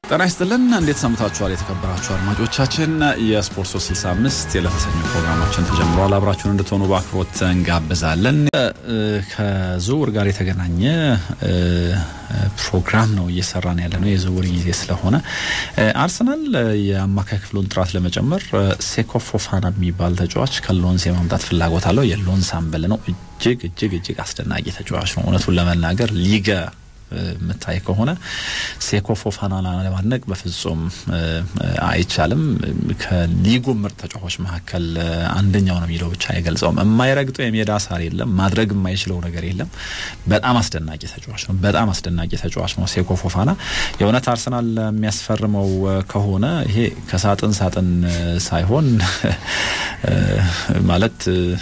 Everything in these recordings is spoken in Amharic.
ጤና ይስጥልን እንዴት ሰምታችኋል? የተከበራችሁ አድማጮቻችን የስፖርት 365 የለተሰኙ ፕሮግራማችን ተጀምሯል። አብራችሁን እንድትሆኑ በአክብሮት እንጋብዛለን። ከዝውውር ጋር የተገናኘ ፕሮግራም ነው እየሰራን ያለ ነው። የዝውውር ጊዜ ስለሆነ አርሰናል የአማካይ ክፍሉን ጥራት ለመጨመር ሴኮ ፎፋና የሚባል ተጫዋች ከሎንስ የማምጣት ፍላጎት አለው። የሎንስ አምበል ነው። እጅግ እጅግ እጅግ አስደናቂ ተጫዋች ነው። እውነቱን ለመናገር ሊገ የምታይ ከሆነ ሴኮ ፎፋናን ለማድነቅ በፍጹም አይቻልም። ከሊጉ ምርጥ ተጫዋቾች መካከል አንደኛው ነው የሚለው ብቻ አይገልጸውም። የማይረግጠው የሜዳ ሳር የለም፣ ማድረግ የማይችለው ነገር የለም። በጣም አስደናቂ ተጫዋች ነው። በጣም አስደናቂ ተጫዋች ነው ሴኮ ፎፋና። የእውነት አርሰናል የሚያስፈርመው ከሆነ ይሄ ከሳጥን ሳጥን ሳይሆን ማለት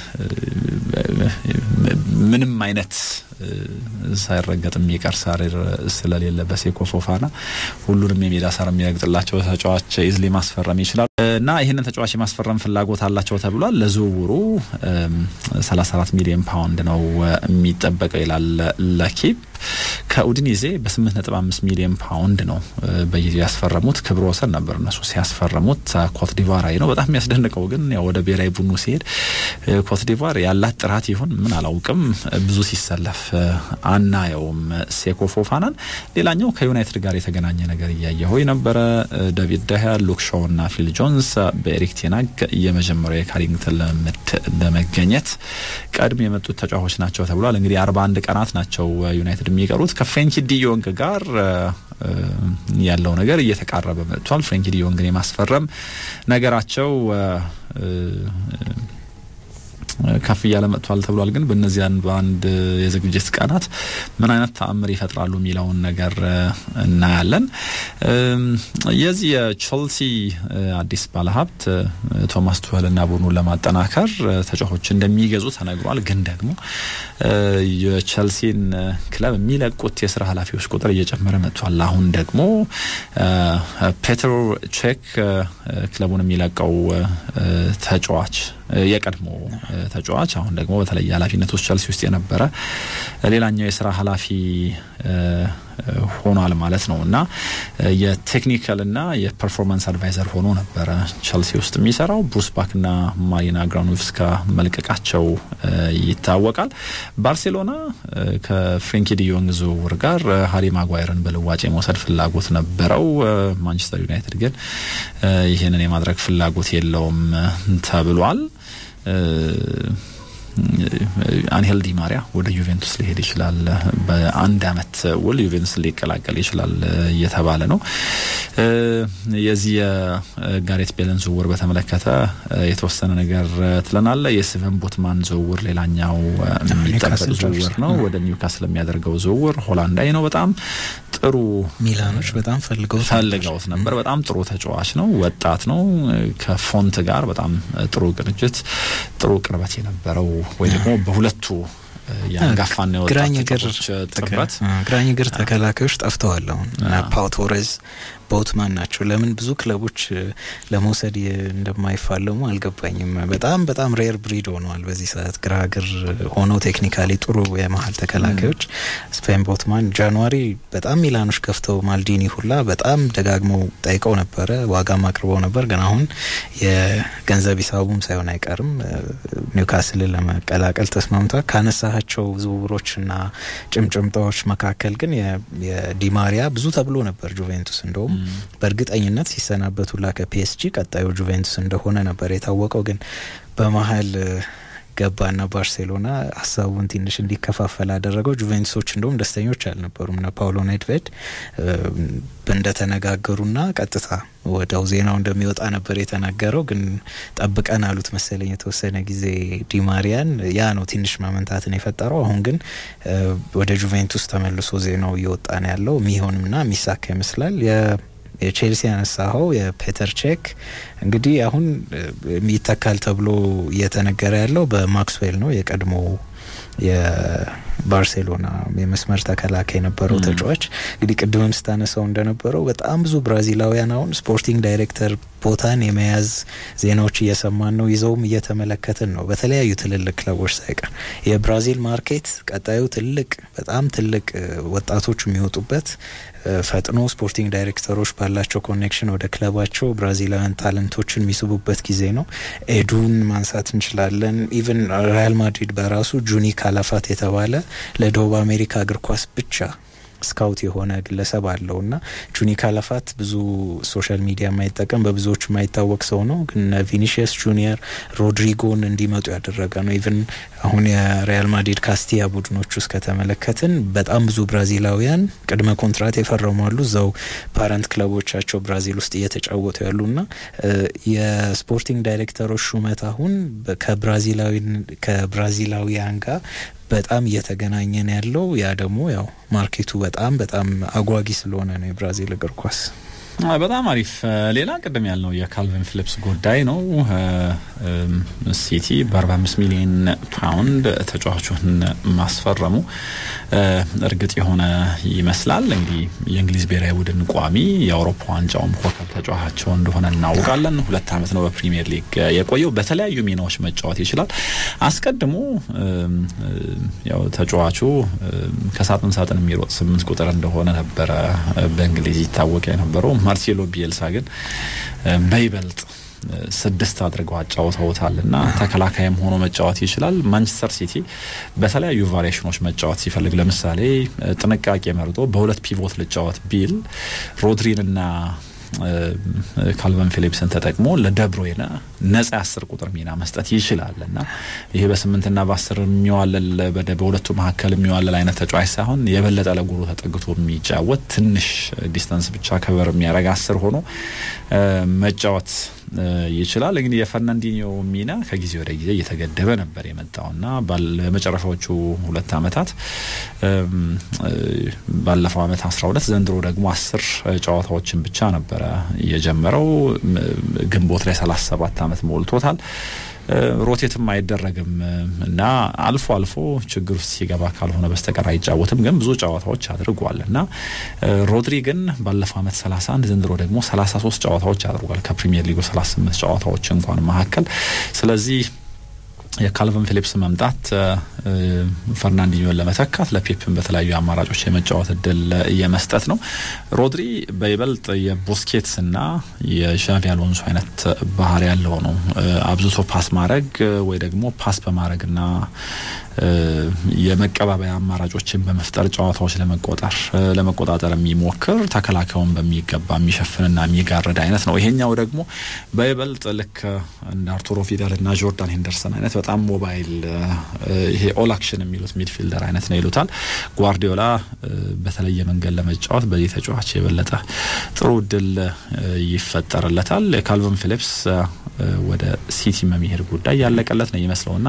ምንም አይነት ሳይረገጥ የሚቀር ሳር ስለሌለ በሴኮ ፎፋና ሁሉንም የሜዳ ሳር የሚረግጥላቸው ተጫዋች ኢዝሊ ማስፈረም ይችላል እና ይህንን ተጫዋች የማስፈረም ፍላጎት አላቸው ተብሏል። ለዝውውሩ 34 ሚሊዮን ፓውንድ ነው የሚጠበቀው ይላል ለኪፕ ከኡዲኒዜ በ8.5 ሚሊዮን ፓውንድ ነው በጊዜው ያስፈረሙት። ክብረ ወሰን ነበር እነሱ ሲያስፈረሙት። ኮትዲቫራዊ ነው። በጣም የሚያስደንቀው ግን ያው ወደ ብሔራዊ ቡድኑ ሲሄድ ኮትዲቫር ያላት ጥራት ይሁን ምን አላውቅም፣ ብዙ ሲሰለፍ አናየውም ሴኮ ፎፋናን። ሌላኛው ከዩናይትድ ጋር የተገናኘ ነገር እያየሁ ነበረ። ዴቪድ ደህያ፣ ሉክ ሾው እና ፊል ጆንስ በኤሪክ ቴናግ የመጀመሪያው የካሪንግተን ልምምድ ለመገኘት ቀድሞ የመጡት ተጫዋቾች ናቸው ተብሏል። እንግዲህ 41 ቀናት ናቸው ዩናይትድ የሚቀሩት ከፍሬንኪ ዲዮንግ ጋር ያለው ነገር እየተቃረበ መጥቷል። ፍሬንኪ ዲዮንግን የማስፈረም ነገራቸው ከፍ እያለ መጥቷል ተብሏል። ግን በእነዚህ በአንድ የዝግጅት ቀናት ምን አይነት ተአምር ይፈጥራሉ የሚለውን ነገር እናያለን። የዚህ የቼልሲ አዲስ ባለሀብት ቶማስ ቱኸልና ቡድኑን ለማጠናከር ተጫዋቾች እንደሚገዙ ተነግሯል። ግን ደግሞ የቼልሲን ክለብ የሚለቁት የስራ ኃላፊዎች ቁጥር እየጨመረ መጥቷል። አሁን ደግሞ ፔትር ቼክ ክለቡን የሚለቀው ተጫዋች የቀድሞ ተጫዋች አሁን ደግሞ በተለየ ኃላፊነት ውስጥ ቸልሲ ውስጥ የነበረ ሌላኛው የስራ ኃላፊ ሆኗል ማለት ነው እና የቴክኒካልና የፐርፎርማንስ አድቫይዘር ሆኖ ነበረ ቸልሲ ውስጥ የሚሰራው። ብሩስ ባክና ማሪና ግራኖቭስካ መልቀቃቸው ይታወቃል። ባርሴሎና ከፍሬንኪ ዲዮንግ ዝውውር ጋር ሀሪ ማጓየርን በልዋጭ የመውሰድ ፍላጎት ነበረው። ማንቸስተር ዩናይትድ ግን ይህንን የማድረግ ፍላጎት የለውም ተብሏል። አንሄል ዲ ማሪያ ወደ ዩቬንቱስ ሊሄድ ይችላል። በአንድ አመት ውል ዩቬንቱስ ሊቀላቀል ይችላል እየተባለ ነው። የዚህ የጋሬት ቤልን ዝውውር በተመለከተ የተወሰነ ነገር ትለናለ። የስቨን ቦትማን ዝውውር ሌላኛው የሚጠበቅ ዝውውር ነው። ወደ ኒውካስል የሚያደርገው ዝውውር ሆላንዳዊ ነው። በጣም ጥሩ ሚላኖች በጣም ፈልገው ፈልገውት ነበር። በጣም ጥሩ ተጫዋች ነው። ወጣት ነው። ከፎንት ጋር በጣም ጥሩ ቅንጅት፣ ጥሩ ቅርበት የነበረው ወይ ደግሞ በሁለቱ የአንጋፋና የወጣት ተጫዋቾች ጥምረት ግራኝ እግር ተከላካዮች ጠፍተዋል። አሁን ፓው ቶሬዝ ቦትማን ናቸው። ለምን ብዙ ክለቦች ለመውሰድ እንደማይፋለሙ አልገባኝም። በጣም በጣም ሬር ብሪድ ሆነዋል በዚህ ሰዓት ግራ እግር ሆነው ቴክኒካሊ ጥሩ የመሀል ተከላካዮች። ስፔን ቦትማን ጃንዋሪ በጣም ሚላኖች ከፍተው ማልዲኒ ሁላ በጣም ደጋግመው ጠይቀው ነበረ፣ ዋጋም አቅርበው ነበር። ግን አሁን የገንዘብ ሂሳቡም ሳይሆን አይቀርም ኒውካስልን ለመቀላቀል ተስማምቷል። ካነሳቸው ዝውውሮችና ጭምጭምታዎች መካከል ግን የዲማሪያ ብዙ ተብሎ ነበር ጁቬንቱስ እንደውም በእርግጠኝነት ሲሰናበቱላ ከፒኤስጂ ቀጣዩ ጁቬንቱስ እንደሆነ ነበር የታወቀው። ግን በመሀል ገባና ባርሴሎና ሀሳቡን ትንሽ እንዲከፋፈል አደረገው። ጁቬንቱሶች እንደውም ደስተኞች አልነበሩም። ና ፓውሎ ኔድቬድ እንደተነጋገሩና ቀጥታ ወደው ዜናው እንደሚወጣ ነበር የተናገረው። ግን ጠብቀን አሉት መሰለኝ የተወሰነ ጊዜ ዲማሪያን። ያ ነው ትንሽ ማመንታትን የፈጠረው። አሁን ግን ወደ ጁቬንቱስ ተመልሶ ዜናው እየወጣ ነው ያለው። የሚሆንምና የሚሳካ ይመስላል። የቼልሲ ያነሳኸው የፔተር ቼክ እንግዲህ አሁን ይተካል ተብሎ እየተነገረ ያለው በማክስዌል ነው የቀድሞ የባርሴሎና የመስመር ተከላካይ የነበረው ተጫዋች እንግዲህ ቅድምም ስታነሳው እንደነበረው በጣም ብዙ ብራዚላውያን አሁን ስፖርቲንግ ዳይሬክተር ቦታን የመያዝ ዜናዎች እየሰማን ነው። ይዘውም እየተመለከትን ነው በተለያዩ ትልልቅ ክለቦች ሳይቀር። የብራዚል ማርኬት ቀጣዩ ትልቅ በጣም ትልቅ ወጣቶች የሚወጡበት ፈጥኖ ስፖርቲንግ ዳይሬክተሮች ባላቸው ኮኔክሽን ወደ ክለባቸው ብራዚላውያን ታለንቶችን የሚስቡበት ጊዜ ነው። ኤዱን ማንሳት እንችላለን። ኢቨን ሪያል ማድሪድ በራሱ ጁኒ ካላፋት የተባለ ለደቡብ አሜሪካ እግር ኳስ ብቻ ስካውት የሆነ ግለሰብ አለው እና ጁኒ ካላፋት ብዙ ሶሻል ሚዲያ የማይጠቀም በብዙዎቹ የማይታወቅ ሰው ነው። ግን ቪኒሽየስ ጁኒየር ሮድሪጎን እንዲመጡ ያደረገ ነው። ኢቨን አሁን የሪያል ማድሪድ ካስቲያ ቡድኖች ውስጥ ከተመለከትን በጣም ብዙ ብራዚላውያን ቅድመ ኮንትራት የፈረሟሉ እዛው ፓረንት ክለቦቻቸው ብራዚል ውስጥ እየተጫወቱ ያሉና የስፖርቲንግ ዳይሬክተሮች ሹመት አሁን ከብራዚላዊያን ጋር በጣም እየተገናኘን ያለው ያ ደግሞ ያው ማርኬቱ በጣም በጣም አጓጊ ስለሆነ ነው የብራዚል እግር ኳስ። በጣም አሪፍ። ሌላ ቅድም ያልነው የካልቪን ፊሊፕስ ጉዳይ ነው። ሲቲ በ45 ሚሊዮን ፓውንድ ተጫዋቹን ማስፈረሙ እርግጥ የሆነ ይመስላል። እንግዲህ የእንግሊዝ ብሔራዊ ቡድን ቋሚ የአውሮፓ ዋንጫውም ኮከብ ተጫዋቻቸው እንደሆነ እናውቃለን። ሁለት ዓመት ነው በፕሪሚየር ሊግ የቆየው። በተለያዩ ሚናዎች መጫወት ይችላል። አስቀድሞ ያው ተጫዋቹ ከሳጥን ሳጥን የሚሮጥ ስምንት ቁጥር እንደሆነ ነበረ በእንግሊዝ ይታወቅ የነበረው። ማርሴሎ ቢኤልሳ ግን በይበልጥ ስድስት አድርገው አጫውተውታል እና ተከላካይም ሆኖ መጫወት ይችላል። ማንቸስተር ሲቲ በተለያዩ ቫሪዬሽኖች መጫወት ሲፈልግ ለምሳሌ ጥንቃቄ መርጦ በሁለት ፒቮት ልጫወት ቢል ሮድሪንና ካልቨን ፊሊፕስን ተጠቅሞ ለደብሮይነ ነጻ አስር ቁጥር ሚና መስጠት ይችላል እና ይሄ በስምንትና በአስር የሚዋለል በሁለቱ መካከል የሚዋለል አይነት ተጫዋች ሳይሆን የበለጠ ለጎሉ ተጠግቶ የሚጫወት ትንሽ ዲስተንስ ብቻ ከበር የሚያደርግ አስር ሆኖ መጫወት ይችላል። እንግዲህ የፈርናንዲኞ ሚና ከጊዜ ወደ ጊዜ እየተገደበ ነበር የመጣውና በመጨረሻዎቹ ሁለት ዓመታት ባለፈው ዓመት አስራ ሁለት ዘንድሮ ደግሞ አስር ጨዋታዎችን ብቻ ነበረ የጀመረው። ግንቦት ላይ ሰላሳ ሰባት ዓመት ሞልቶታል። ሮቴትም አይደረግም እና አልፎ አልፎ ችግር ውስጥ ሲገባ ካልሆነ በስተቀር አይጫወትም። ግን ብዙ ጨዋታዎች አድርጓል እና ሮድሪ ግን ባለፈው ዓመት 31 ዘንድሮ ደግሞ 33 ጨዋታዎች አድርጓል ከፕሪሚየር ሊጉ 38 ጨዋታዎች እንኳን መካከል ስለዚህ የካልቨን ፊሊፕስ መምጣት ፈርናንዲኞን ለመተካት ለፔፕን በተለያዩ አማራጮች የመጫወት እድል የመስጠት ነው። ሮድሪ በይበልጥ የቦስኬትስና የዣቪ አሎንሶ አይነት ባህሪ ያለው ነው። አብዝቶ ፓስ ማድረግ ወይ ደግሞ ፓስ በማድረግና የመቀባበያ አማራጮችን በመፍጠር ጨዋታዎች ለመቆጠር ለመቆጣጠር የሚሞክር ተከላካዩን በሚገባ የሚሸፍንና የሚጋርድ አይነት ነው። ይሄኛው ደግሞ በይበልጥ ልክ እንደ አርቱሮ ፊደልና ጆርዳን ሄንደርሰን አይነት በጣም ሞባይል ይሄ ኦል አክሽን የሚሉት ሚድፊልደር አይነት ነው ይሉታል። ጓርዲዮላ በተለየ መንገድ ለመጫወት በዚህ ተጫዋች የበለጠ ጥሩ እድል ይፈጠርለታል። የካልቨን ፊሊፕስ ወደ ሲቲ መሄድ ጉዳይ ያለቀለት ነው ይመስለውና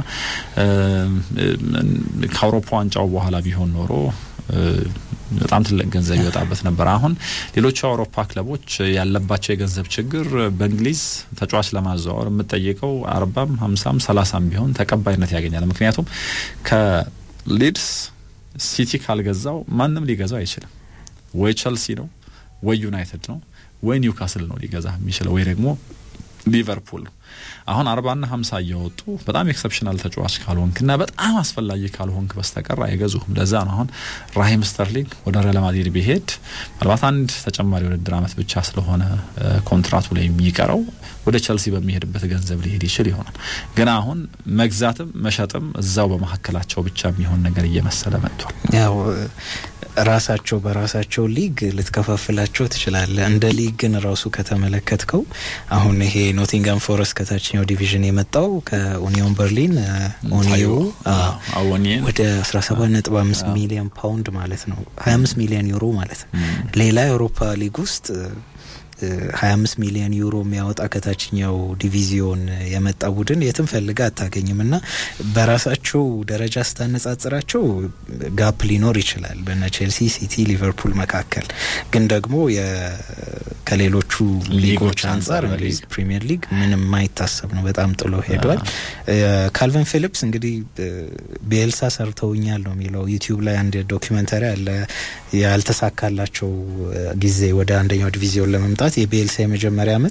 ከአውሮፓ ዋንጫው በኋላ ቢሆን ኖሮ በጣም ትልቅ ገንዘብ ይወጣበት ነበር። አሁን ሌሎቹ የአውሮፓ ክለቦች ያለባቸው የገንዘብ ችግር በእንግሊዝ ተጫዋች ለማዘዋወር የምጠይቀው አርባም ሀምሳም ሰላሳም ቢሆን ተቀባይነት ያገኛል። ምክንያቱም ከሊድስ ሲቲ ካልገዛው ማንም ሊገዛው አይችልም። ወይ ቸልሲ ነው ወይ ዩናይትድ ነው ወይ ኒውካስል ነው ሊገዛ የሚችለው ወይ ደግሞ ሊቨርፑል ነው። አሁን አርባና ሀምሳ እያወጡ በጣም ኤክሰፕሽናል ተጫዋች ካልሆንክ እና በጣም አስፈላጊ ካልሆንክ በስተቀር አይገዙህም። ለዛ ነው አሁን ራሂም ስተርሊንግ ወደ ሪያል ማድሪድ ቢሄድ ምናልባት አንድ ተጨማሪ ውድድር ዓመት ብቻ ስለሆነ ኮንትራቱ ላይ የሚቀረው ወደ ቸልሲ በሚሄድበት ገንዘብ ሊሄድ ይችል ይሆናል። ግን አሁን መግዛትም መሸጥም እዛው በመካከላቸው ብቻ የሚሆን ነገር እየመሰለ መጥቷል። ያው ራሳቸው በራሳቸው ሊግ ልትከፋፍላቸው ትችላለህ። እንደ ሊግ ግን ራሱ ከተመለከትከው አሁን ይሄ ኖቲንጋም ፎረስት ከታችኛው ዲቪዥን የመጣው ከኡኒዮን በርሊን ኦኒዮ ወደ 17 ነጥብ 5 ሚሊዮን ፓውንድ ማለት ነው 25 ሚሊዮን ዩሮ ማለት ነው። ሌላ የአውሮፓ ሊግ ውስጥ 25 ሚሊዮን ዩሮ የሚያወጣ ከታችኛው ዲቪዚዮን የመጣ ቡድን የትም ፈልገ አታገኝም። እና በራሳቸው ደረጃ ስታነጻጽራቸው ጋፕ ሊኖር ይችላል በነ ቼልሲ፣ ሲቲ፣ ሊቨርፑል መካከል ግን ደግሞ ከሌሎቹ ሊጎች አንጻር እንግሊዝ ፕሪሚየር ሊግ ምንም የማይታሰብ ነው። በጣም ጥሎ ሄዷል። ካልቨን ፊሊፕስ እንግዲህ ቤልሳ ሰርተውኛል ነው የሚለው ዩቲዩብ ላይ አንድ ዶኪመንተሪ አለ ያልተሳካላቸው ጊዜ ወደ አንደኛው ዲቪዚዮን ለመምጣት የቤልሳ የመጀመሪያ አመት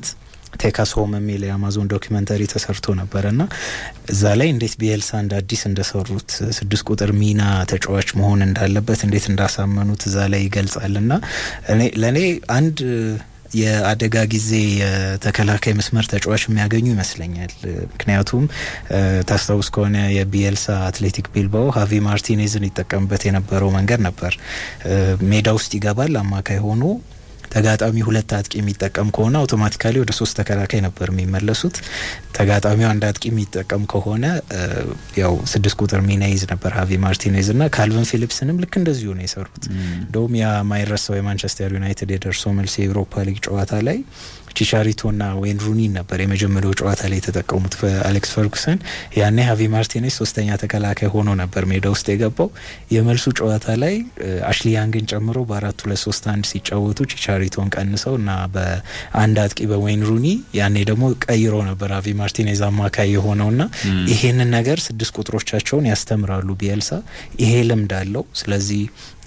ቴካስ ሆም የሚል የአማዞን ዶኪመንተሪ ተሰርቶ ነበረ እና እዛ ላይ እንዴት ቢኤልሳ እንደ አዲስ እንደሰሩት ስድስት ቁጥር ሚና ተጫዋች መሆን እንዳለበት እንዴት እንዳሳመኑት እዛ ላይ ይገልጻል እና ለእኔ አንድ የአደጋ ጊዜ የተከላካይ መስመር ተጫዋች የሚያገኙ ይመስለኛል። ምክንያቱም ታስታውስ ከሆነ የቢኤልሳ አትሌቲክ ቢልባኦ ሀቪ ማርቲኔዝን ይጠቀምበት የነበረው መንገድ ነበር። ሜዳ ውስጥ ይገባል አማካይ ሆኖ ተጋጣሚ ሁለት አጥቂ የሚጠቀም ከሆነ አውቶማቲካሊ ወደ ሶስት ተከላካይ ነበር የሚመለሱት። ተጋጣሚው አንድ አጥቂ የሚጠቀም ከሆነ ያው ስድስት ቁጥር ሚና ይዝ ነበር ሀቪ ማርቲኔዝ እና ካልቨን ፊሊፕስንም ልክ እንደዚሁ ነው የሰሩት። እንደውም ያ ማይረሳው የማንቸስተር ዩናይትድ የደርሶ መልስ የኤውሮፓ ሊግ ጨዋታ ላይ ቺቻሪቶና ዌይን ሩኒን ነበር የመጀመሪያው ጨዋታ ላይ የተጠቀሙት በአሌክስ ፈርጉሰን። ያኔ ሀቪ ማርቲኔዝ ሶስተኛ ተከላካይ ሆኖ ነበር ሜዳ ውስጥ የገባው። የመልሱ ጨዋታ ላይ አሽሊ ያንግን ጨምሮ በአራት ሁለት ሶስት አንድ ሲጫወቱ ቺቻሪቶን ቀንሰው እና በአንድ አጥቂ በዌይን ሩኒ ያኔ ደግሞ ቀይሮ ነበር ሀቪ ማርቲኔዝ አማካይ የሆነውና ይሄንን ነገር ስድስት ቁጥሮቻቸውን ያስተምራሉ ቢኤልሳ። ይሄ ልምድ አለው። ስለዚህ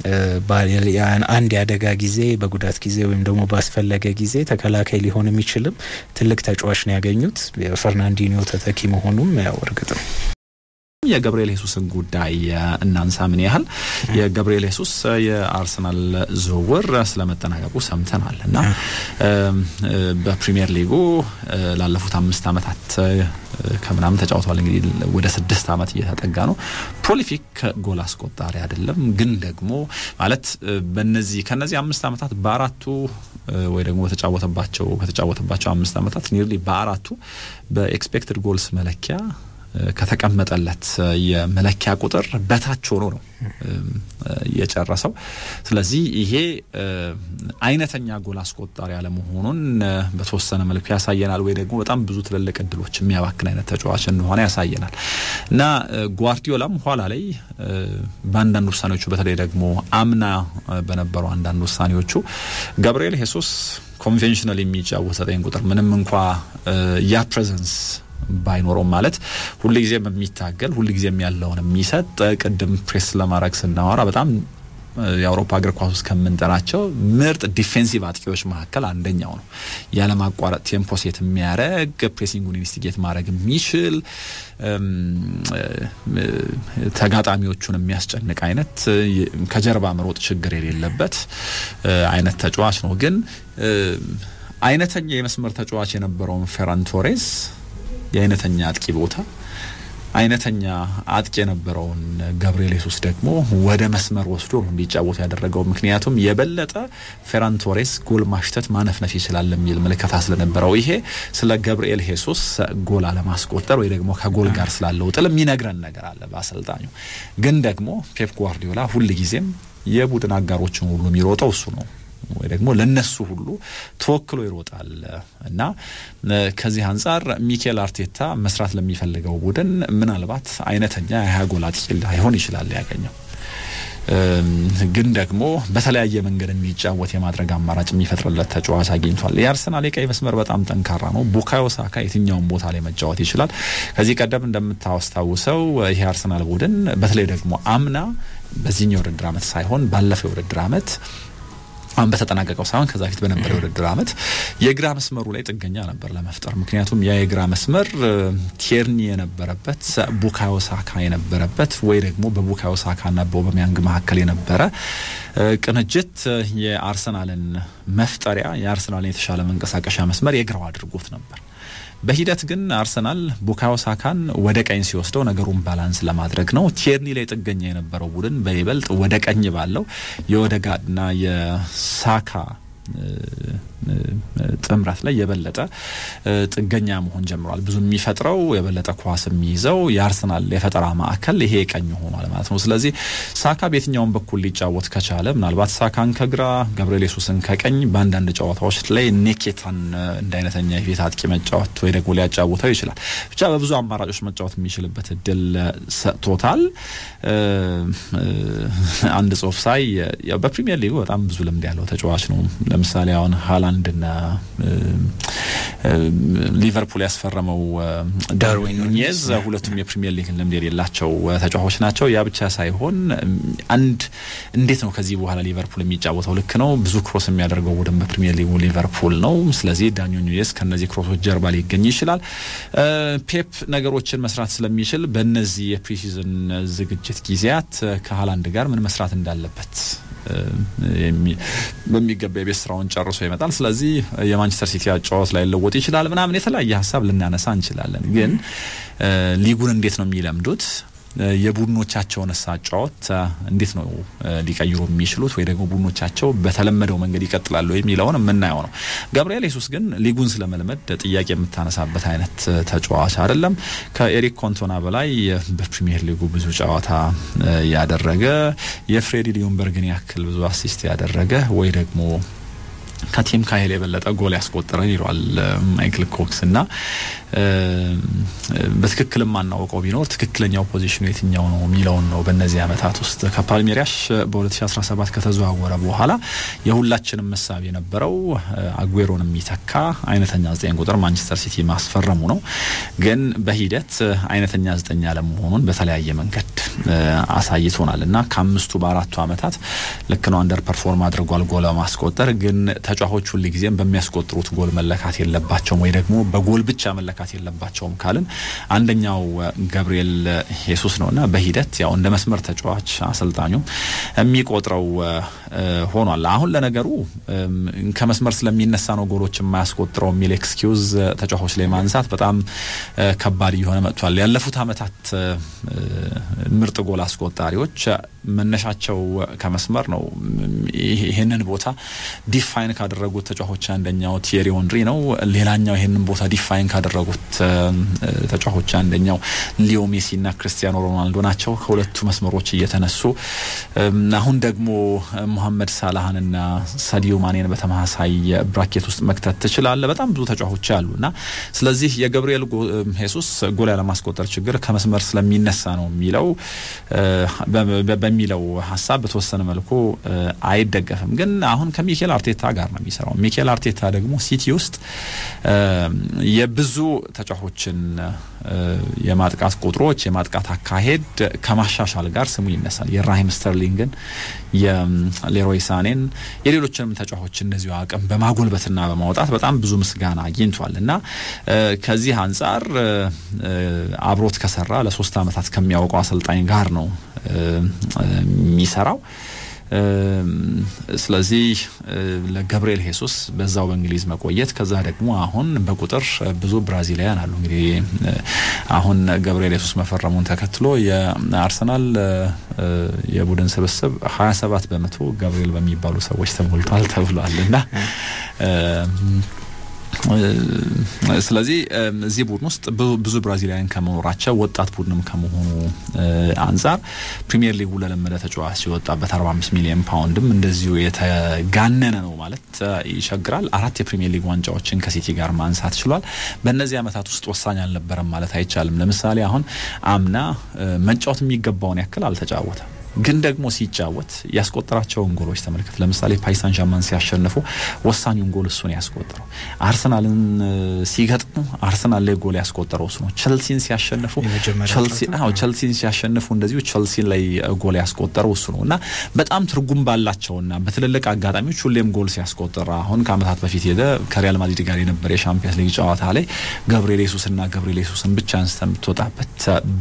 አንድ የአደጋ ጊዜ በጉዳት ጊዜ ወይም ደግሞ ባስፈለገ ጊዜ ተከላካይ ሊሆን የሚችልም ትልቅ ተጫዋች ነው ያገኙት። የፈርናንዲኒዮ ተተኪ መሆኑም ያው እርግጥ ነው። የገብርኤል ሄሱስን ጉዳይ እናንሳ። ምን ያህል የገብርኤል ሄሱስ የአርሰናል ዝውውር ስለመጠናቀቁ ሰምተናል እና በፕሪሚየር ሊጉ ላለፉት አምስት ዓመታት ከምናምን ተጫውተዋል። እንግዲህ ወደ ስድስት ዓመት እየተጠጋ ነው። ፕሮሊፊክ ጎል አስቆጣሪ አይደለም፣ ግን ደግሞ ማለት በነዚህ ከነዚህ አምስት ዓመታት በአራቱ ወይ ደግሞ በተጫወተባቸው ከተጫወተባቸው አምስት ዓመታት ኒርሊ በአራቱ በኤክስፔክትድ ጎልስ መለኪያ ከተቀመጠለት የመለኪያ ቁጥር በታች ሆኖ ነው የጨረሰው። ስለዚህ ይሄ አይነተኛ ጎል አስቆጣሪ አለመሆኑን በተወሰነ መልኩ ያሳየናል፣ ወይ ደግሞ በጣም ብዙ ትልልቅ እድሎች የሚያባክን አይነት ተጫዋች እንደሆነ ያሳየናል እና ጓርዲዮላም ኋላ ላይ በአንዳንድ ውሳኔዎቹ በተለይ ደግሞ አምና በነበሩ አንዳንድ ውሳኔዎቹ ገብርኤል ሄሱስ ኮንቬንሽናል የሚጫወት ዘጠኝ ቁጥር ምንም እንኳ ያ ፕሬዘንስ ባይኖረውም ማለት ሁልጊዜም የሚታገል ሁልጊዜም ያለውን የሚሰጥ ቅድም ፕሬስ ለማድረግ ስናወራ በጣም የአውሮፓ እግር ኳስ ውስጥ ከምንጠራቸው ምርጥ ዲፌንሲቭ አጥቂዎች መካከል አንደኛው ነው። ያለማቋረጥ ቴምፖ ሴት የሚያደርግ ፕሬሲንጉን ኢንስቲጌት ማድረግ የሚችል ተጋጣሚዎቹን የሚያስጨንቅ አይነት ከጀርባ መሮጥ ችግር የሌለበት አይነት ተጫዋች ነው። ግን አይነተኛ የመስመር ተጫዋች የነበረውን ፌራን ቶሬዝ የአይነተኛ አጥቂ ቦታ አይነተኛ አጥቂ የነበረውን ገብርኤል ሄሱስ ደግሞ ወደ መስመር ወስዶ ነው እንዲጫወቱ ያደረገው። ምክንያቱም የበለጠ ፌራን ቶሬስ ጎል ማሽተት ማነፍነፍ ይችላል የሚል ምልከታ ስለነበረው ይሄ ስለ ገብርኤል ሄሱስ ጎል አለማስቆጠር ወይ ደግሞ ከጎል ጋር ስላለው ጥል የሚነግረን ነገር አለ በአሰልጣኙ። ግን ደግሞ ፔፕ ጓርዲዮላ ሁል ጊዜም የቡድን አጋሮችን ሁሉ የሚሮጠው እሱ ነው ወይ ደግሞ ለነሱ ሁሉ ተወክሎ ይሮጣል እና ከዚህ አንጻር ሚኬል አርቴታ መስራት ለሚፈልገው ቡድን ምናልባት አይነተኛ የሀያ ጎል አጥቂ ላይሆን ይችላል ያገኘው ግን ደግሞ በተለያየ መንገድ እንዲጫወት የማድረግ አማራጭ የሚፈጥርለት ተጫዋች አግኝቷል። የአርሰናል የቀይ መስመር በጣም ጠንካራ ነው። ቡካዮ ሳካ የትኛውን ቦታ ላይ መጫወት ይችላል። ከዚህ ቀደም እንደምታስታውሰው ይሄ አርሰናል ቡድን በተለይ ደግሞ አምና በዚህኛው የውድድር ዓመት ሳይሆን ባለፈው የውድድር ዓመት አሁን በተጠናቀቀው ሳይሆን ከዛ ፊት በነበረው የውድድር ዓመት የግራ መስመሩ ላይ ጥገኛ ነበር ለመፍጠር። ምክንያቱም ያ የግራ መስመር ቲርኒ የነበረበት ቡካዮ ሳካ የነበረበት ወይ ደግሞ በቡካዮ ሳካና በኦባሜያንግ መካከል የነበረ ቅንጅት የአርሰናልን መፍጠሪያ የአርሰናልን የተሻለ መንቀሳቀሻ መስመር የግራው አድርጎት ነበር። በሂደት ግን አርሰናል ቡካዮ ሳካን ወደ ቀኝ ሲወስደው ነገሩን ባላንስ ለማድረግ ነው። ቲርኒ ላይ ጥገኛ የነበረው ቡድን በይበልጥ ወደ ቀኝ ባለው የኦዴጋርድና የሳካ ጥምረት ላይ የበለጠ ጥገኛ መሆን ጀምሯል። ብዙ የሚፈጥረው የበለጠ ኳስ የሚይዘው የአርሰናል የፈጠራ ማዕከል ይሄ ቀኝ ሆኗል ማለት ነው። ስለዚህ ሳካ በየትኛውም በኩል ሊጫወት ከቻለ ምናልባት ሳካን ከግራ ገብርኤል ሱስን ከቀኝ በአንዳንድ ጨዋታዎች ላይ ኔኬታን እንደ አይነተኛ የፊት አጥቂ መጫወት ወይ ደግሞ ሊያጫውተው ይችላል። ብቻ በብዙ አማራጮች መጫወት የሚችልበት እድል ሰጥቶታል። አንድ ጽሁፍ ሳይ በፕሪሚየር ሊጉ በጣም ብዙ ልምድ ያለው ተጫዋች ነው። ለምሳሌ አሁን ሀላንድና ሊቨርፑል ያስፈረመው ዳርዊን ኑኔዝ ሁለቱም የፕሪሚየር ሊግ ልምድ የሌላቸው ተጫዋቾች ናቸው። ያ ብቻ ሳይሆን አንድ እንዴት ነው ከዚህ በኋላ ሊቨርፑል የሚጫወተው? ልክ ነው ብዙ ክሮስ የሚያደርገው ቡድን በፕሪሚየር ሊጉ ሊቨርፑል ነው። ስለዚህ ዳርዊን ኑኔዝ ከነዚህ ክሮሶች ጀርባ ሊገኝ ይችላል። ፔፕ ነገሮችን መስራት ስለሚችል በእነዚህ የፕሪሲዝን ዝግጅት ጊዜያት ከሀላንድ ጋር ምን መስራት እንዳለበት በሚገባ የቤት ስራውን ጨርሶ ይመጣል። ስለዚህ የማንቸስተር ሲቲ አጫዋት ላይ ለወጥ ይችላል ምናምን የተለያየ ሀሳብ ልናነሳ እንችላለን። ግን ሊጉን እንዴት ነው የሚለምዱት? የቡድኖቻቸውን አጫዋት እንዴት ነው ሊቀይሩ የሚችሉት ወይ ደግሞ ቡድኖቻቸው በተለመደው መንገድ ይቀጥላሉ የሚለውን የምናየው ነው። ገብርኤል ሱስ ግን ሊጉን ስለመልመድ ጥያቄ የምታነሳበት አይነት ተጫዋች አይደለም። ከኤሪክ ኮንቶና በላይ በፕሪሚየር ሊጉ ብዙ ጨዋታ ያደረገ የፍሬዲ ሊዮንበርግን ያክል ብዙ አሲስት ያደረገ ወይ ደግሞ ከቲም ካሄል የበለጠ ጎል ያስቆጠረ ይሏል ማይክል ኮክስ እና በትክክል የማናውቀው ቢኖር ትክክለኛው ፖዚሽኑ የትኛው ነው የሚለውን ነው። በእነዚህ ዓመታት ውስጥ ከፓልሜሪያሽ በ2017 ከተዘዋወረ በኋላ የሁላችንም መሳብ የነበረው አጉዌሮን የሚተካ አይነተኛ ዘጠኝ ቁጥር ማንቸስተር ሲቲ ማስፈረሙ ነው። ግን በሂደት አይነተኛ ዘጠኝ ያለመሆኑን በተለያየ መንገድ አሳይቶናል እና ከአምስቱ በአራቱ ዓመታት ልክ ነው አንደር ፐርፎርም አድርጓል ጎል ማስቆጠር ግን ተጫዋቾች ሁል ጊዜም በሚያስቆጥሩት ጎል መለካት የለባቸውም ወይ ደግሞ በጎል ብቻ መለካት የለባቸውም ካልን አንደኛው ገብርኤል ሄሱስ ነውና በሂደት ያው እንደ መስመር ተጫዋች አሰልጣኙ የሚቆጥረው ሆኗል። አሁን ለነገሩ ከመስመር ስለሚነሳ ነው ጎሎች የማያስቆጥረው የሚል ኤክስኪውዝ ተጫዋቾች ላይ ማንሳት በጣም ከባድ እየሆነ መጥቷል። ያለፉት ዓመታት ምርጥ ጎል አስቆጣሪዎች መነሻቸው ከመስመር ነው። ይህንን ቦታ ዲፋይን ካደረጉት ተጫዋቾች አንደኛው ቲየሪ ኦንሪ ነው። ሌላኛው ይህንን ቦታ ዲፋይን ካደረጉት ተጫዋቾች አንደኛው ሊዮ ሜሲ እና ክርስቲያኖ ሮናልዶ ናቸው። ከሁለቱ መስመሮች እየተነሱ አሁን ደግሞ ሞሐመድ ሳላህንና ሳዲዮ ማኔን በተመሳሳይ ብራኬት ውስጥ መክተት ትችላለ። በጣም ብዙ ተጫዋቾች አሉ እና ስለዚህ የገብርኤል ሄሱስ ጎል ያለማስቆጠር ችግር ከመስመር ስለሚነሳ ነው የሚለው በሚለው ሀሳብ በተወሰነ መልኩ አይደገፍም። ግን አሁን ከሚኬል አርቴታ ጋር ነው የሚሰራው። ሚኬል አርቴታ ደግሞ ሲቲ ውስጥ የብዙ ተጫዋቾችን የማጥቃት ቁጥሮች የማጥቃት አካሄድ ከማሻሻል ጋር ስሙ ይነሳል። የራሂም ስተርሊንግን፣ የሌሮይ ሳኔን፣ የሌሎችንም ተጫዋቾች እንደዚሁ አቅም በማጎልበትና በማውጣት በጣም ብዙ ምስጋና አግኝቷል እና ከዚህ አንጻር አብሮት ከሰራ ለሶስት ዓመታት ከሚያውቀው አሰልጣኝ ጋር ነው የሚሰራው። ስለዚህ ለገብርኤል ሄሱስ በዛው በእንግሊዝ መቆየት ከዛ ደግሞ አሁን በቁጥር ብዙ ብራዚላውያን አሉ። እንግዲህ አሁን ገብርኤል ሄሱስ መፈረሙን ተከትሎ የአርሰናል የቡድን ስብስብ ሀያ ሰባት በመቶ ገብርኤል በሚባሉ ሰዎች ተሞልቷል ተብሏል እና ስለዚህ እዚህ ቡድን ውስጥ ብዙ ብራዚላውያን ከመኖራቸው ወጣት ቡድንም ከመሆኑ አንጻር ፕሪሚየር ሊጉ ለለመደ ተጫዋች የወጣበት 45 ሚሊዮን ፓውንድም እንደዚሁ የተጋነነ ነው ማለት ይቸግራል። አራት የፕሪሚየር ሊግ ዋንጫዎችን ከሲቲ ጋር ማንሳት ችሏል። በእነዚህ ዓመታት ውስጥ ወሳኝ አልነበረም ማለት አይቻልም። ለምሳሌ አሁን አምና መጫወት የሚገባውን ያክል አልተጫወተም። ግን ደግሞ ሲጫወት ያስቆጠራቸውን ጎሎች ተመልከት። ለምሳሌ ፓሪሳን ዣርማን ሲያሸንፉ ወሳኙን ጎል እሱ ነው ያስቆጠረው። አርሰናልን ሲገጥሙ አርሰናል ላይ ጎል ያስቆጠረው እሱ ነው። ቸልሲን ሲያሸንፉ ቸልሲን ሲያሸንፉ እንደዚሁ ቸልሲን ላይ ጎል ያስቆጠረው እሱ ነው እና በጣም ትርጉም ባላቸውና በትልልቅ አጋጣሚዎች ሁሌም ጎል ሲያስቆጠር አሁን ከዓመታት በፊት ሄደ ከሪያል ማድሪድ ጋር የነበረ የሻምፒየንስ ሊግ ጨዋታ ላይ ገብርኤል ሱስና ገብርኤል ሱስን ብቻ አንስተ የምትወጣበት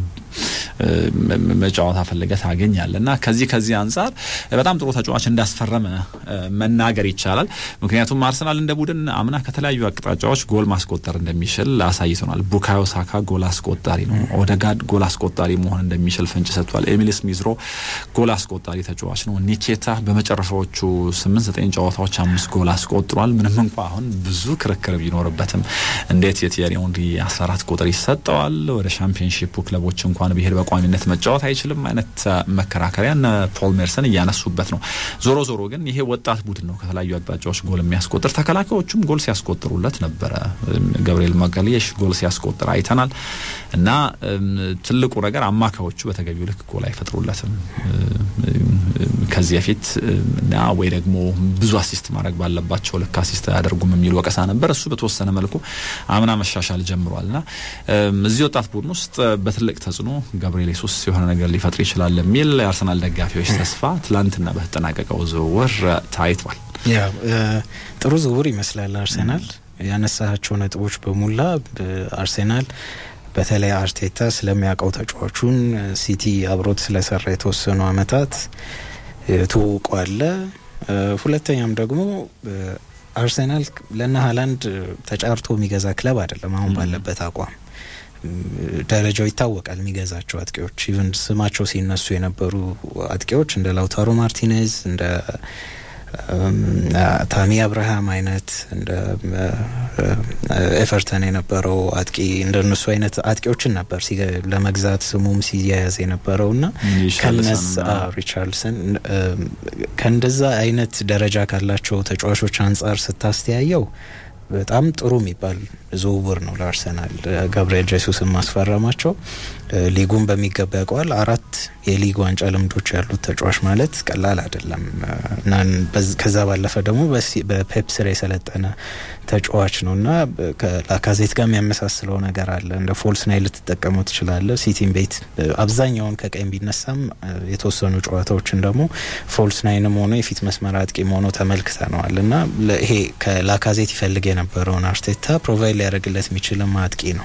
መጫወታ ፈለገ ታገኛለ እና ከዚህ ከዚህ አንጻር በጣም ጥሩ ተጫዋች እንዳስፈረመ መናገር ይቻላል። ምክንያቱም አርሰናል እንደ ቡድን አምና ከተለያዩ አቅጣጫዎች ጎል ማስቆጠር እንደሚችል አሳይቶናል። ቡካዮ ሳካ ጎል አስቆጣሪ ነው። ኦደጋድ ጎል አስቆጣሪ መሆን እንደሚችል ፍንጭ ሰጥቷል። ኤሚል ስሚዝሮ ጎል አስቆጣሪ ተጫዋች ነው። ኒኬታ በመጨረሻዎቹ ስምንት ዘጠኝ ጨዋታዎች አምስት ጎል አስቆጥሯል። ምንም እንኳ አሁን ብዙ ክርክር ቢኖርበትም እንዴት የቲየሪ ኦንሪ 14 ቁጥር ይሰጠዋል? ወደ ሻምፒዮንሺፑ ክለቦች እንኳን ብሄድ በቋሚነት መጫወት አይችልም አይነት መከራከሪያ እነ ፖል ሜርሰን እያነሱበት ነው። ዞሮ ዞሮ ግን ይሄ ወጣት ቡድን ነው ከተለያዩ አቅጣጫዎች ጎል የሚያስቆጥር ተከላካዮቹም ጎል ሲያስቆጥሩለት ነበረ። ገብርኤል ማጋሊየሽ ጎል ሲያስቆጥር አይተናል እና ትልቁ ነገር አማካዮቹ በተገቢው ልክ ጎል አይፈጥሩለትም። ከዚህ በፊት እና ወይ ደግሞ ብዙ አሲስት ማድረግ ባለባቸው ልክ አሲስት አያደርጉም የሚል ወቀሳ ነበር። እሱ በተወሰነ መልኩ አምና መሻሻል ጀምሯልና እዚህ ወጣት ቡድን ውስጥ በትልቅ ተጽዕኖ ገብርኤል ሱስ የሆነ ነገር ሊፈጥር ይችላል የሚል የአርሰናል ደጋፊዎች ተስፋ ትላንትና በተጠናቀቀው ዝውውር ታይቷል። ያ ጥሩ ዝውውር ይመስላል። አርሰናል ያነሳቸው ነጥቦች በሙላ አርሴናል በተለይ አርቴታ ስለሚያውቀው ተጫዋቹን ሲቲ አብሮት ስለሰራ የተወሰኑ አመታት ትውውቁ አለ። ሁለተኛም ደግሞ አርሴናል ለና ሀላንድ ተጫርቶ የሚገዛ ክለብ አይደለም። አሁን ባለበት አቋም ደረጃው ይታወቃል። የሚገዛቸው አጥቂዎች ኢቨን ስማቸው ሲነሱ የነበሩ አጥቂዎች እንደ ላውታሮ ማርቲኔዝ እንደ ታሚ አብርሃም አይነት እንደ ኤቨርተን የነበረው አጥቂ እንደ እነሱ አይነት አጥቂዎችን ነበር ለመግዛት ስሙም ሲያያዝ የነበረው እና ከነዛ ሪቻርልሰን ከእንደዛ አይነት ደረጃ ካላቸው ተጫዋቾች አንጻር ስታስተያየው በጣም ጥሩ የሚባል ዝውውር ነው ለአርሰናል ገብርኤል ጄሱስን ማስፈረማቸው። ሊጉን በሚገባ ያውቀዋል። አራት የሊግ ዋንጫ ልምዶች ያሉት ተጫዋች ማለት ቀላል አይደለም እና ከዛ ባለፈ ደግሞ በፔፕ ስር የሰለጠነ ተጫዋች ነው እና ከላካዜት ጋር የሚያመሳስለው ነገር አለ። እንደ ፎልስ ናይን ልትጠቀመው ትችላለ። ሲቲም ቤት አብዛኛውን ከቀኝ ቢነሳም የተወሰኑ ጨዋታዎችን ደግሞ ፎልስ ናይንም ሆኖ የፊት መስመር አጥቂም ሆኖ ተመልክተነዋል እና ይሄ ከላካዜት ይፈልግ የነበረውን አርቴታ ፕሮቫይድ ሊያደርግለት የሚችልም አጥቂ ነው።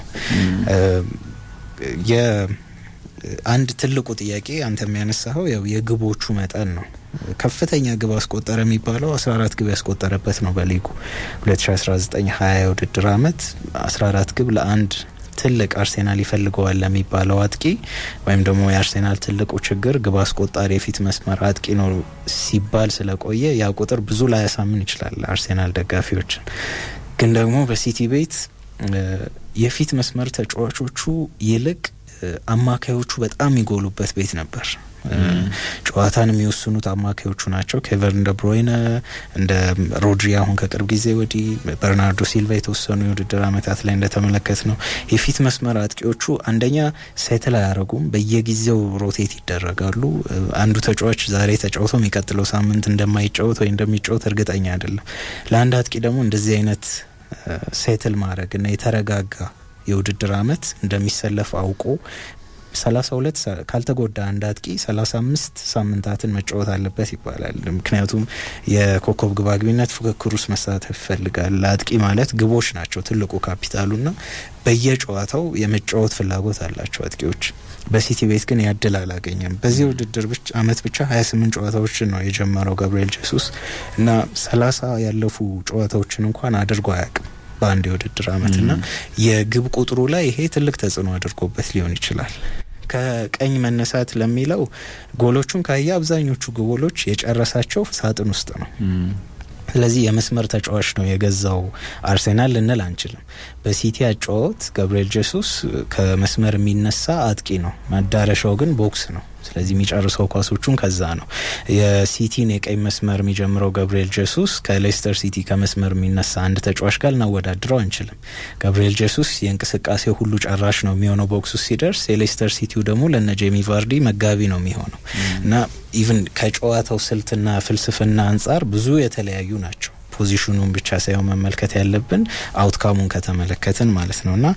የአንድ ትልቁ ጥያቄ አንተ የሚያነሳኸው ያው የግቦቹ መጠን ነው። ከፍተኛ ግብ አስቆጠረ የሚባለው 14 ግብ ያስቆጠረበት ነው በሊጉ 2019 20 የውድድር አመት 14 ግብ ለአንድ ትልቅ አርሴናል ይፈልገዋል ለሚባለው አጥቂ ወይም ደግሞ የአርሴናል ትልቁ ችግር ግብ አስቆጣሪ የፊት መስመር አጥቂ ነው ሲባል ስለቆየ ያ ቁጥር ብዙ ላያሳምን ይችላል አርሴናል ደጋፊዎችን። ግን ደግሞ በሲቲ ቤት የፊት መስመር ተጫዋቾቹ ይልቅ አማካዮቹ በጣም የሚጎሉበት ቤት ነበር። ጨዋታን የሚወስኑት አማካዮቹ ናቸው። ኬቨን እንደ ብሮይነ እንደ ሮድሪ አሁን ከቅርብ ጊዜ ወዲህ በርናርዶ ሲልቫ የተወሰኑ የውድድር አመታት ላይ እንደተመለከት ነው የፊት መስመር አጥቂዎቹ አንደኛ ሴትል አያደረጉም። በየጊዜው ሮቴት ይደረጋሉ። አንዱ ተጫዋች ዛሬ ተጫውቶ የሚቀጥለው ሳምንት እንደማይጫወት ወይ እንደሚጫወት እርግጠኛ አይደለም። ለአንድ አጥቂ ደግሞ እንደዚህ አይነት ሴትል ማድረግ እና የተረጋጋ የውድድር አመት እንደሚሰለፍ አውቆ ሰላሳ ሁለት ካልተጎዳ አንድ አጥቂ ሰላሳ አምስት ሳምንታትን መጫወት አለበት ይባላል። ምክንያቱም የኮከብ ግባግቢነት ፉክክር ውስጥ መሳተፍ ይፈልጋል። ለአጥቂ ማለት ግቦች ናቸው ትልቁ ካፒታሉና በየጨዋታው የመጫወት ፍላጎት አላቸው አጥቂዎች። በሲቲ ቤት ግን ያድል አላገኘም። በዚህ ውድድር ብቻ አመት ብቻ ሀያ ስምንት ጨዋታዎችን ነው የጀመረው ገብርኤል ጄሱስ እና ሰላሳ ያለፉ ጨዋታዎችን እንኳን አድርጎ አያውቅም በአንድ የውድድር አመት እና የግብ ቁጥሩ ላይ ይሄ ትልቅ ተጽዕኖ አድርጎበት ሊሆን ይችላል። ከቀኝ መነሳት ለሚለው ጎሎቹን ካየ አብዛኞቹ ጎሎች የጨረሳቸው ሳጥን ውስጥ ነው። ስለዚህ የመስመር ተጫዋች ነው የገዛው አርሴናል ልንል አንችልም። በሲቲ አጫወት ገብርኤል ጄሱስ ከመስመር የሚነሳ አጥቂ ነው፣ መዳረሻው ግን ቦክስ ነው። ስለዚህ የሚጨርሰው ኳሶቹን ከዛ ነው። የሲቲን የቀኝ መስመር የሚጀምረው ገብርኤል ጄሱስ ከሌስተር ሲቲ ከመስመር የሚነሳ አንድ ተጫዋች ጋር ልናወዳድረው አንችልም። ገብርኤል ጄሱስ የእንቅስቃሴ ሁሉ ጨራሽ ነው የሚሆነው ቦክስ ውስጥ ሲደርስ፣ የሌስተር ሲቲው ደግሞ ለነ ጄሚ ቫርዲ መጋቢ ነው የሚሆነው እና ኢቭን ከጨዋታው ስልትና ፍልስፍና አንጻር ብዙ የተለያዩ ናቸው። ፖዚሽኑን ብቻ ሳይሆን መመልከት ያለብን አውትካሙን ከተመለከትን ማለት ነው እና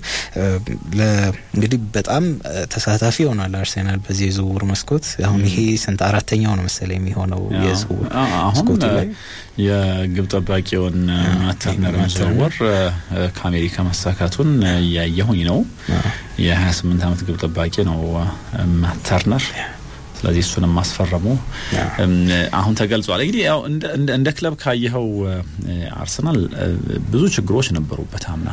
እንግዲህ በጣም ተሳታፊ ሆኗል አርሴናል በዚህ የዝውውር መስኮት። አሁን ይሄ ስንት አራተኛው ነው መሰለኝ የሚሆነው የዝውውር መስኮቱ ላይ የግብ ጠባቂውን ማተርነርን ዝውውር ከአሜሪካ መሳካቱን እያየሁኝ ነው። የሀያ ስምንት አመት ግብ ጠባቂ ነው ማተርነር ስለዚህ እሱንም ማስፈረሙ አሁን ተገልጿል። እንግዲህ ያው እንደ ክለብ ካየኸው አርሰናል ብዙ ችግሮች ነበሩበት አምና።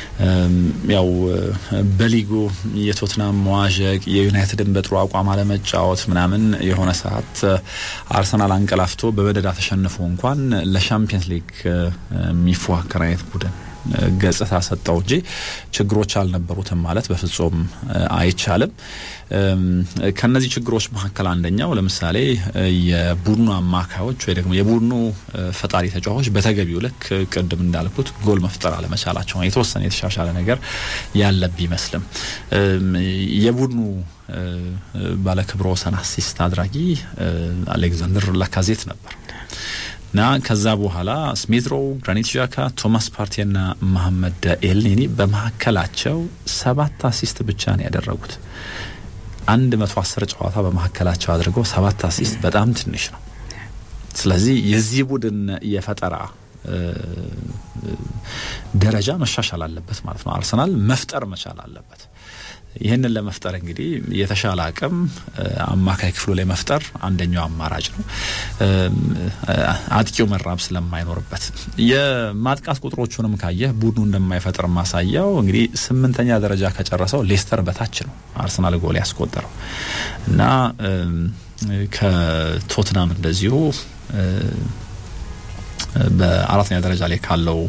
ያው በሊጉ የቶትናም መዋዠቅ፣ የዩናይትድን በጥሩ አቋም አለመጫወት ምናምን የሆነ ሰዓት አርሰናል አንቀላፍቶ በበደዳ ተሸንፎ እንኳን ለሻምፒየንስ ሊግ የሚፎካከር አይነት ቡድን ገጽታ ሰጠው እንጂ ችግሮች አልነበሩትም ማለት በፍጹም አይቻልም። ከነዚህ ችግሮች መካከል አንደኛው ለምሳሌ የቡድኑ አማካዮች ወይ ደግሞ የቡድኑ ፈጣሪ ተጫዋቾች በተገቢው ልክ ቅድም እንዳልኩት ጎል መፍጠር አለመቻላቸው የተወሰነ የተሻሻለ ነገር ያለ ቢመስልም የቡድኑ ባለክብረ ወሰን አሲስት አድራጊ አሌክዛንደር ላካዜት ነበር እና ከዛ በኋላ ስሚትሮ፣ ግራኒት ዣካ፣ ቶማስ ፓርቴና መሐመድ ኤልኔኒ በመካከላቸው ሰባት አሲስት ብቻ ነው ያደረጉት። አንድ መቶ አስር ጨዋታ በመካከላቸው አድርገው ሰባት አሲስት በጣም ትንሽ ነው። ስለዚህ የዚህ ቡድን የፈጠራ ደረጃ መሻሻል አለበት ማለት ነው። አርሰናል መፍጠር መቻል አለበት። ይህንን ለመፍጠር እንግዲህ የተሻለ አቅም አማካይ ክፍሉ ላይ መፍጠር አንደኛው አማራጭ ነው። አጥቂው መራብ ስለማይኖርበት የማጥቃት ቁጥሮቹንም ካየህ ቡድኑ እንደማይፈጥር ማሳያው እንግዲህ ስምንተኛ ደረጃ ከጨረሰው ሌስተር በታች ነው አርሰናል ጎል ያስቆጠረው እና ከቶትናም እንደዚሁ በአራተኛ ደረጃ ላይ ካለው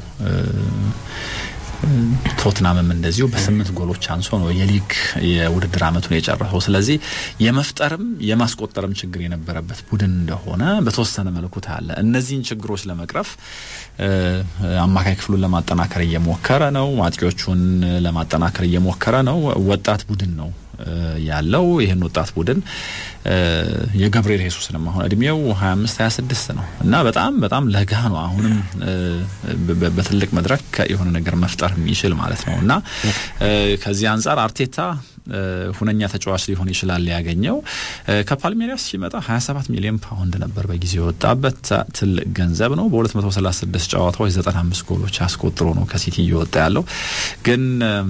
ቶትናምም እንደዚሁ በስምንት ጎሎች አንሶ ነው የሊግ የውድድር ዓመቱን የጨረሰው። ስለዚህ የመፍጠርም የማስቆጠርም ችግር የነበረበት ቡድን እንደሆነ በተወሰነ መልኩ ታያለ። እነዚህን ችግሮች ለመቅረፍ አማካይ ክፍሉን ለማጠናከር እየሞከረ ነው። አጥቂዎቹን ለማጠናከር እየሞከረ ነው። ወጣት ቡድን ነው ያለው ይህን ወጣት ቡድን የገብርኤል ሄሱስንም አሁን እድሜው 25 26 ነው እና በጣም በጣም ለጋ ነው። አሁንም በትልቅ መድረክ የሆነ ነገር መፍጠር የሚችል ማለት ነው እና ከዚህ አንጻር አርቴታ ሁነኛ ተጫዋች ሊሆን ይችላል ያገኘው። ከፓልሜሪያስ ሲመጣ 27 ሚሊዮን ፓውንድ ነበር በጊዜ የወጣበት ትልቅ ገንዘብ ነው። በ236 ጨዋታዎች 95 ጎሎች አስቆጥሮ ነው ከሲቲ እየወጣ ያለው። ግን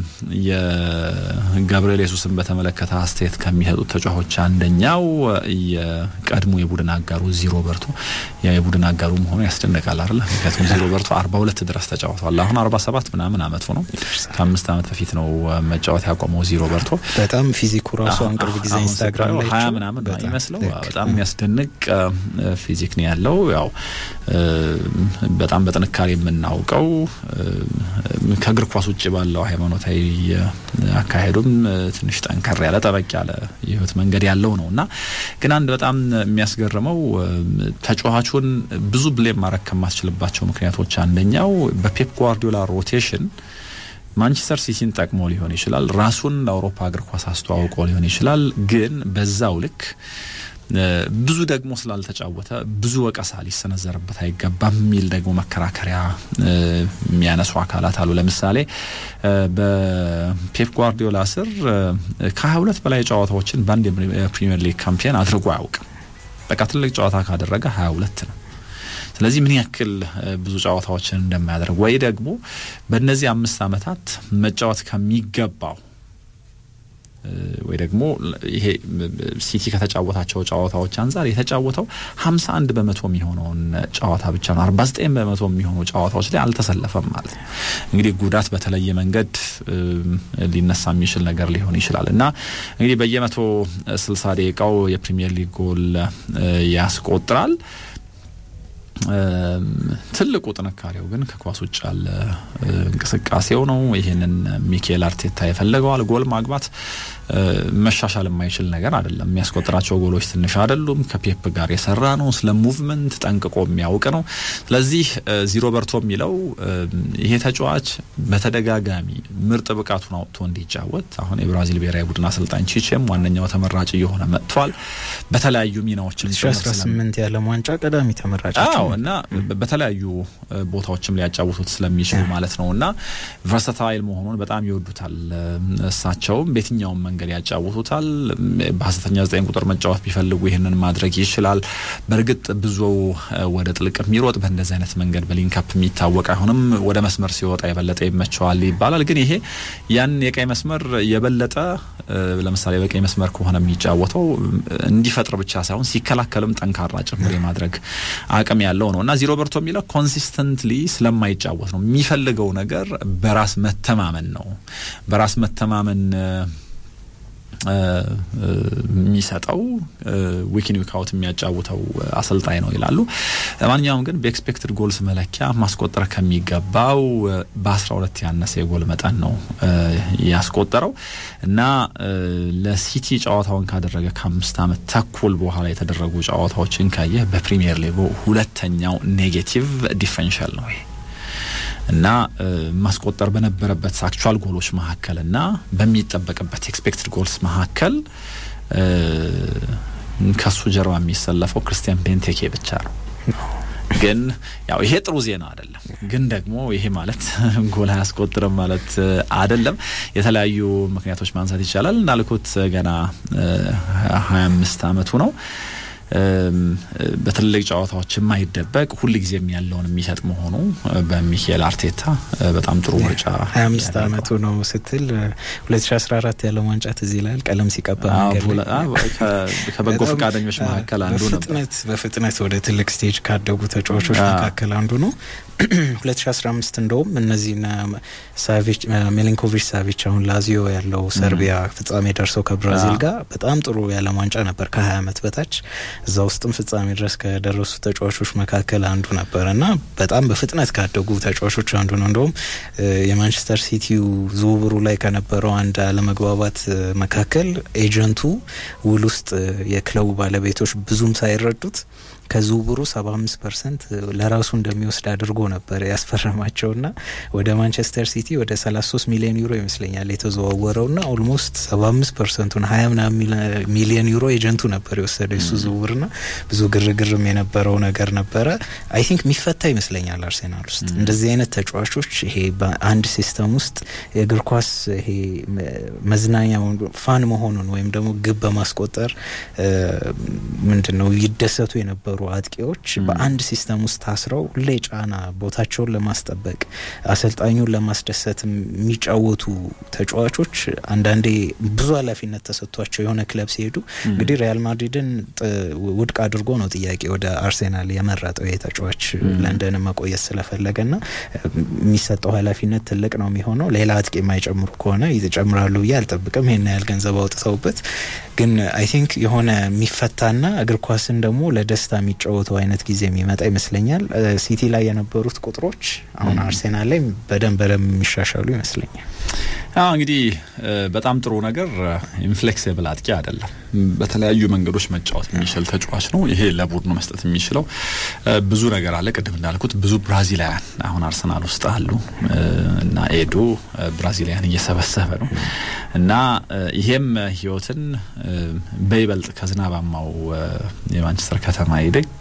የጋብርኤል የሱስን በተመለከተ አስተያየት ከሚሰጡት ተጫዋቾች አንደኛው የቀድሞ የቡድን አጋሩ ዚሮ በርቶ ያ የቡድን አጋሩ መሆኑ ያስደንቃል አይደል? ምክንያቱም ዚሮ በርቶ 42 ድረስ ተጫውቷል። አሁን 47 ምናምን አመቱ ነው። ከአምስት አመት በፊት ነው መጫወት ያቆመው ዚሮ በርቶ በጣም ፊዚኩ ራሱ አሁን ቅርብ ጊዜ ኢንስታግራም ላይ ሀያ ምናምን ነው ይመስለው በጣም የሚያስደንቅ ፊዚክ ነው ያለው። ያው በጣም በጥንካሬ የምናውቀው ከእግር ኳስ ውጭ ባለው ሃይማኖታዊ አካሄዱም ትንሽ ጠንከር ያለ ጠበቅ ያለ የህይወት መንገድ ያለው ነው እና ግን አንድ በጣም የሚያስገርመው ተጫዋቹን ብዙ ብሌም ማድረግ ከማስችልባቸው ምክንያቶች አንደኛው በፔፕ ጓርዲዮላ ሮቴሽን ማንቸስተር ሲቲን ጠቅሞ ሊሆን ይችላል። ራሱን ለአውሮፓ እግር ኳስ አስተዋውቆ ሊሆን ይችላል። ግን በዛው ልክ ብዙ ደግሞ ስላልተጫወተ ብዙ ወቀሳ ሊሰነዘርበት አይገባም የሚል ደግሞ መከራከሪያ የሚያነሱ አካላት አሉ። ለምሳሌ በፔፕ ጓርዲዮላ ስር ከሀያ ሁለት በላይ ጨዋታዎችን በአንድ የፕሪሚየር ሊግ ካምፒየን አድርጎ አያውቅም። በቃ ትልቅ ጨዋታ ካደረገ ሀያ ሁለት ነው። ስለዚህ ምን ያክል ብዙ ጨዋታዎችን እንደማያደርግ ወይ ደግሞ በእነዚህ አምስት ዓመታት መጫወት ከሚገባው ወይ ደግሞ ይሄ ሲቲ ከተጫወታቸው ጨዋታዎች አንጻር የተጫወተው ሀምሳ አንድ በመቶ የሚሆነውን ጨዋታ ብቻ ነው። አርባ ዘጠኝ በመቶ የሚሆኑ ጨዋታዎች ላይ አልተሰለፈም ማለት ነው። እንግዲህ ጉዳት በተለየ መንገድ ሊነሳ የሚችል ነገር ሊሆን ይችላል እና እንግዲህ በየመቶ ስልሳ ደቂቃው የፕሪሚየር ሊግ ጎል ያስቆጥራል። ትልቁ ጥንካሬው ግን ከኳስ ውጭ ያለ እንቅስቃሴው ነው። ይህንን ሚኬል አርቴታ የፈለገዋል። ጎል ማግባት መሻሻል የማይችል ነገር አይደለም። የሚያስቆጥራቸው ጎሎች ትንሽ አይደሉም። ከፔፕ ጋር የሰራ ነው። ስለ ሙቭመንት ጠንቅቆ የሚያውቅ ነው። ስለዚህ ዚሮ በርቶ የሚለው ይሄ ተጫዋች በተደጋጋሚ ምርጥ ብቃቱን አውጥቶ እንዲጫወት አሁን የብራዚል ብሔራዊ ቡድን አሰልጣኝ ቺቼም ዋነኛው ተመራጭ እየሆነ መጥቷል። በተለያዩ ሚናዎችም 18 የዓለም ዋንጫ ቀዳሚ ተመራጭ እና በተለያዩ ቦታዎችም ሊያጫውቱት ስለሚችሉ ማለት ነው እና ቨርሰታይል መሆኑን በጣም ይወዱታል። እሳቸውም በየትኛውም መንገድ ያጫውቱታል። በሀሰተኛ ዘጠኝ ቁጥር መጫወት ቢፈልጉ ይህንን ማድረግ ይችላል። በእርግጥ ብዙ ወደ ጥልቅ የሚሮጥ በእንደዚህ አይነት መንገድ በሊንካፕ የሚታወቅ አይሆንም። ወደ መስመር ሲወጣ የበለጠ ይመቸዋል ይባላል። ግን ይሄ ያን የቀይ መስመር የበለጠ ለምሳሌ በቀይ መስመር ከሆነ የሚጫወተው እንዲፈጥር ብቻ ሳይሆን ሲከላከልም ጠንካራ ጭምር የማድረግ አቅም ያለው ነው እና ዚሮ በርቶ የሚለው ኮንሲስተንትሊ ስለማይጫወት ነው የሚፈልገው ነገር በራስ መተማመን ነው። በራስ መተማመን የሚሰጠው ዊኪን ዊክ አውት የሚያጫውተው አሰልጣኝ ነው ይላሉ። ማንኛውም ግን በኤክስፔክትድ ጎልስ መለኪያ ማስቆጠር ከሚገባው በአስራ ሁለት ያነሰ የጎል መጠን ነው ያስቆጠረው እና ለሲቲ ጨዋታውን ካደረገ ከአምስት ዓመት ተኩል በኋላ የተደረጉ ጨዋታዎችን ካየህ በፕሪሚየር ሊጉ ሁለተኛው ኔጌቲቭ ዲፍረንሻል ነው ይሄ እና ማስቆጠር በነበረበት አክቹዋል ጎሎች መካከል እና በሚጠበቅበት ኤክስፔክትድ ጎልስ መካከል ከሱ ጀርባ የሚሰለፈው ክርስቲያን ቤንቴኬ ብቻ ነው። ግን ያው ይሄ ጥሩ ዜና አይደለም። ግን ደግሞ ይሄ ማለት ጎል አያስቆጥርም ማለት አይደለም። የተለያዩ ምክንያቶች ማንሳት ይቻላል። እንዳልኩት ገና ሀያ አምስት አመቱ ነው። በትልልቅ ጨዋታዎች የማይደበቅ ሁልጊዜም ያለውን የሚሰጥ መሆኑ በሚካኤል አርቴታ በጣም ጥሩ ምርጫ። ሀያ አምስት አመቱ ነው ስትል ሁለት ሺ አስራ አራት ያለው ዋንጫ ትዝ ይላል። ቀለም ሲቀባ ከበጎ ፈቃደኞች መካከል አንዱ ነበር። በፍጥነት ወደ ትልቅ ስቴጅ ካደጉ ተጫዋቾች መካከል አንዱ ነው። ሁለት ሺ አስራ አምስት እንደውም እነዚህና ሳቪች ሚሊንኮቪች ሳቪች አሁን ላዚዮ ያለው ሰርቢያ ፍጻሜ ደርሰው ከብራዚል ጋር በጣም ጥሩ የዓለም ዋንጫ ነበር ከሀያ አመት በታች እዛ ውስጥም ፍጻሜ ድረስ ከደረሱ ተጫዋቾች መካከል አንዱ ነበር እና በጣም በፍጥነት ካደጉ ተጫዋቾች አንዱ ነው። እንደውም የማንቸስተር ሲቲው ዝውውሩ ላይ ከነበረው አንድ አለመግባባት መካከል ኤጀንቱ ውል ውስጥ የክለቡ ባለቤቶች ብዙም ሳይረዱት ከዝውውሩ ሰባ አምስት ፐርሰንት ለራሱ እንደሚወስድ አድርጎ ነበር ያስፈረማቸውና ወደ ማንቸስተር ሲቲ ወደ ሰላሳ ሶስት ሚሊዮን ዩሮ ይመስለኛል የተዘዋወረውና ኦልሞስት ሰባ አምስት ፐርሰንቱን ሀያ ምናምን ሚሊዮን ዩሮ ኤጀንቱ ነበር የወሰደው የሱ ዝውውርና ብዙ ግርግርም የነበረው ነገር ነበረ። አይ ቲንክ የሚፈታ ይመስለኛል አርሴናል ውስጥ እንደዚህ አይነት ተጫዋቾች ይሄ በአንድ ሲስተም ውስጥ የእግር ኳስ ይሄ መዝናኛ ፋን መሆኑን ወይም ደግሞ ግብ በማስቆጠር ምንድን ነው ይደሰቱ የነበሩ አጥቂዎች በአንድ ሲስተም ውስጥ ታስረው ሁሌ ጫና ቦታቸውን ለማስጠበቅ አሰልጣኙን ለማስደሰት የሚጫወቱ ተጫዋቾች አንዳንዴ ብዙ ኃላፊነት ተሰጥቷቸው የሆነ ክለብ ሲሄዱ እንግዲህ ሪያል ማድሪድን ውድቅ አድርጎ ነው ጥያቄ ወደ አርሴናል የመረጠው የተጫዋች ለንደን መቆየት ስለፈለገና የሚሰጠው ኃላፊነት ትልቅ ነው የሚሆነው። ሌላ አጥቂ የማይጨምሩ ከሆነ ይጨምራሉ ብዬ አልጠብቅም። ይህን ያህል ገንዘብ አውጥተውበት ግን አይ ቲንክ የሆነ የሚፈታና እግር ኳስን ደግሞ ለደስታ የሚጫወተው አይነት ጊዜ የሚመጣ ይመስለኛል። ሲቲ ላይ የነበሩት ቁጥሮች አሁን አርሴናል ላይ በደንብ በደንብ የሚሻሻሉ ይመስለኛል። አዎ እንግዲህ በጣም ጥሩ ነገር ኢንፍሌክሲብል አጥቂ አይደለም። በተለያዩ መንገዶች መጫወት የሚችል ተጫዋች ነው። ይሄ ለቡድኑ መስጠት የሚችለው ብዙ ነገር አለ። ቅድም እንዳልኩት ብዙ ብራዚላውያን አሁን አርሰናል ውስጥ አሉ እና ኤዶ ብራዚላውያን እየሰበሰበ ነው እና ይሄም ህይወትን በይበልጥ ከዝናባማው የማንቸስተር ከተማ ይልቅ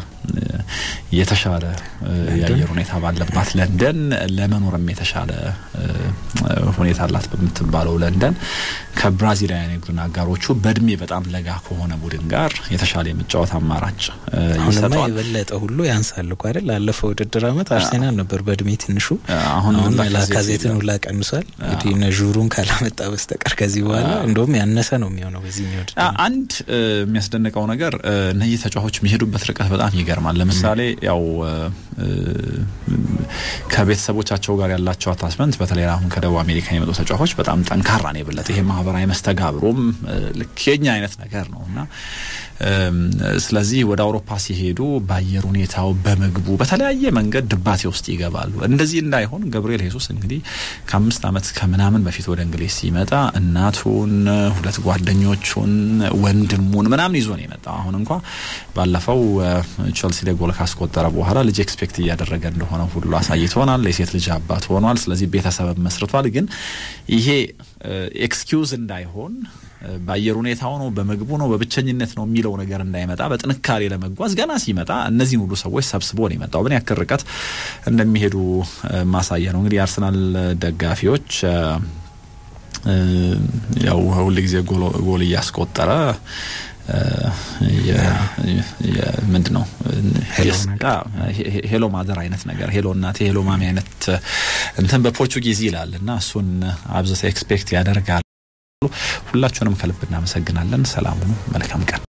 የተሻለ የአየር ሁኔታ ባለባት ለንደን ለመኖርም የተሻለ ሁኔታ አላት በምትባለው ለንደን ከብራዚላውያን የቡድን አጋሮቹ በእድሜ በጣም ለጋ ከሆነ ቡድን ጋር የተሻለ የመጫወት አማራጭ አሁንማ የበለጠ ሁሉ ያንሳል እኮ አይደል? ላለፈው ውድድር አመት አርሴናል ነበር በእድሜ ትንሹ። አሁን ላካዜትን ሁላ ቀንሷል። እንግዲህ እነ ዡሩን ካላመጣ በስተቀር ከዚህ በኋላ እንደውም ያነሰ ነው የሚሆነው በዚህ ውድድር። አንድ የሚያስደንቀው ነገር እነዚህ ተጫዋቾች የሚሄዱበት ርቀት በጣም ይገርማል። ለምሳሌ ያው ከቤተሰቦቻቸው ጋር ያላቸው አታችመንት በተለይ አሁን ከደቡብ አሜሪካ የመጡ ተጫዋቾች በጣም ጠንካራ ነው የበለጠ ይሄ ማህበራዊ መስተጋብሩም ልክ የኛ አይነት ነገር ነው እና ስለዚህ ወደ አውሮፓ ሲሄዱ በአየር ሁኔታው፣ በምግቡ፣ በተለያየ መንገድ ድባቴ ውስጥ ይገባሉ። እንደዚህ እንዳይሆን ገብርኤል ሄሱስ እንግዲህ ከአምስት ዓመት ከምናምን በፊት ወደ እንግሊዝ ሲመጣ እናቱን፣ ሁለት ጓደኞቹን፣ ወንድሙን ምናምን ይዞ ነው የመጣው። አሁን እንኳ ባለፈው ቸልሲ ላይ ጎል ካስቆጠረ በኋላ ልጅ ኤክስፔክት እያደረገ እንደሆነ ሁሉ አሳይቶናል። የሴት ልጅ አባት ሆኗል። ስለዚህ ቤተሰብ መስርቷል። ግን ይሄ ኤክስኪውዝ እንዳይሆን በአየር ሁኔታው ነው፣ በምግቡ ነው፣ በብቸኝነት ነው የሚለው ነገር እንዳይመጣ በጥንካሬ ለመጓዝ ገና ሲመጣ እነዚህን ሁሉ ሰዎች ሰብስቦ ነው የመጣው። ምን ያክል ርቀት እንደሚሄዱ ማሳያ ነው። እንግዲህ የአርሰናል ደጋፊዎች ያው ሁል ጊዜ ጎል እያስቆጠረ ምንድን ነው ሄሎ ማዘር አይነት ነገር ሄሎ እናቴ ሄሎ ማሚ አይነት እንትን በፖርቹጊዝ ይላል እና እሱን አብዝተ ኤክስፔክት ያደርጋል። ሁላችሁንም ከልብ እናመሰግናለን። ሰላም ሁኑ። መልካም ቀን